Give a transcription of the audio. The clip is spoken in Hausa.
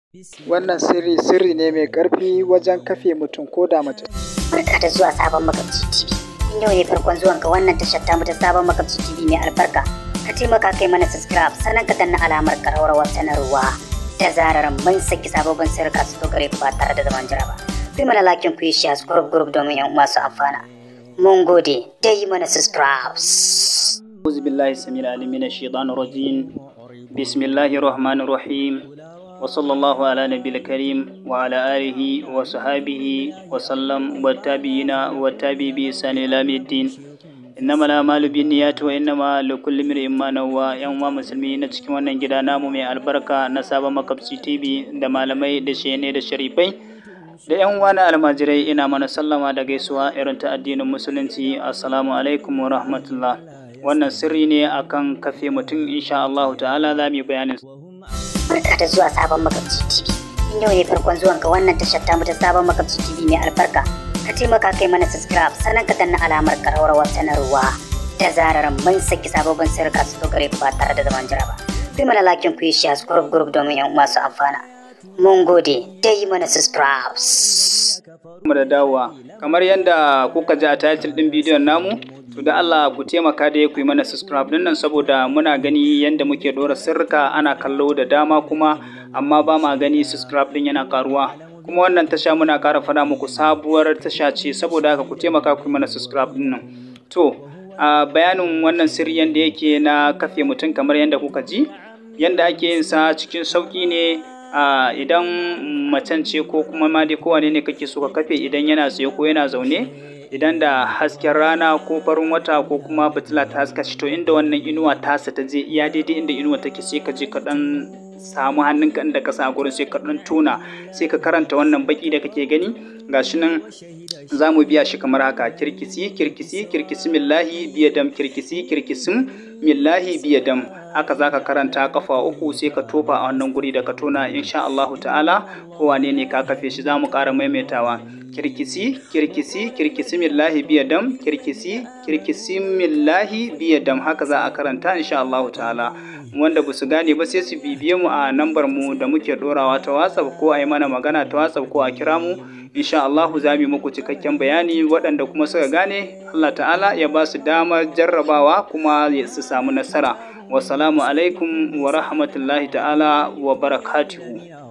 Wannan sirri sirri ne mai ƙarfi wajen kafe mutum ko da mace. Barka da zuwa sabon makabci TV. In yau ne farkon zuwan ka wannan tashar tamu ta sabon makabci TV mai albarka. Ka taimaka kai mana subscribe sannan ka danna alamar ƙararrawar sanarwa. Da zarar mun saki sababbin sirrika su gare ku ba tare da zaman jira ba. Ku mana lakin ku yi share group group domin yan uwa su amfana. Mun gode da yi mana subscribe. أعوذ بالله السميع العليم من الشيطان الرجيم بسم الله الرحمن الرحيم وصلى الله على نبي الكريم وعلى آله وصحابه وسلم والتابعين والتابعي بإحسان إلى يوم الدين إنما الأعمال بالنيات وإنما لكل امرئ ما نوى yan uwa musulmi na cikin wannan gida namu mai albarka na sabon makabci TV da malamai da shene da sharifai da yan uwa na almajirai ina mana sallama da gaisuwa irin ta addinin musulunci assalamu alaikum wa rahmatullah wannan sirri ne akan kafe mutum insha Allah ta'ala za mu yi bayanin Barka da zuwa sabon makabci TV. In yau ne farkon zuwan ka wannan tashar tamu ta sabon makabci TV mai albarka. Ka taimaka kai mana subscribe sannan ka danna alamar ƙararrawar sanarwa. Da zarar mun saki sababbin sirrika su gare ku ba tare da zaman jira ba. Ku mana lakin ku yi share group group domin yan uwa su amfana. Mun gode da yi mana subscribe. mu da dawowa kamar yadda kuka ji a title din bidiyon namu to da Allah ku taimaka da ku yi mana subscribe din nan saboda muna gani yadda muke dora sirrika ana kallo da dama kuma amma ba ma gani subscribe din yana karuwa kuma wannan tasha muna kara fada muku sabuwar tasha ce saboda haka ku taimaka ku yi mana subscribe din nan to a bayanin wannan sirri yadda yake na kafe mutum kamar yadda kuka ji yadda ake yin sa cikin sauki ne a idan macen ce ko kuma ma dai kowane ne kake so ka kafe idan yana tsaye ko yana zaune idan da hasken rana ko farin wata ko kuma fitila ta haska shi to inda wannan inuwa tasa ta je iya daidai inda inuwa take sai ka je ka dan samu hannunka inda ka sa gurin sai ka dan tona sai ka karanta wannan baki da kake gani gashi nan za mu biya shi kamar haka kirkisi kirkisi kirkisi millahi biyadam kirkisi kirkisim millahi biyadam haka za ka karanta kafa uku sai ka tofa a wannan guri da ka tona insha Allahu ta'ala kowane ne ka kafe shi za mu ƙara maimaitawa kirkisi kirkisi kirkisi millahi biyadam kirkisi kirkisi millahi biyadam haka za a karanta insha Allahu ta'ala wanda ba su gane ba sai su bibiye mu a nambar mu da muke dorawa ta WhatsApp ko a yi mana magana ta WhatsApp ko a kira mu insha Allahu za mu yi muku cikakken bayani waɗanda kuma suka gane Allah ta'ala ya ba su damar jarrabawa kuma su samu nasara wasalamu alaikum wa rahmatullahi ta'ala wa barakatuhu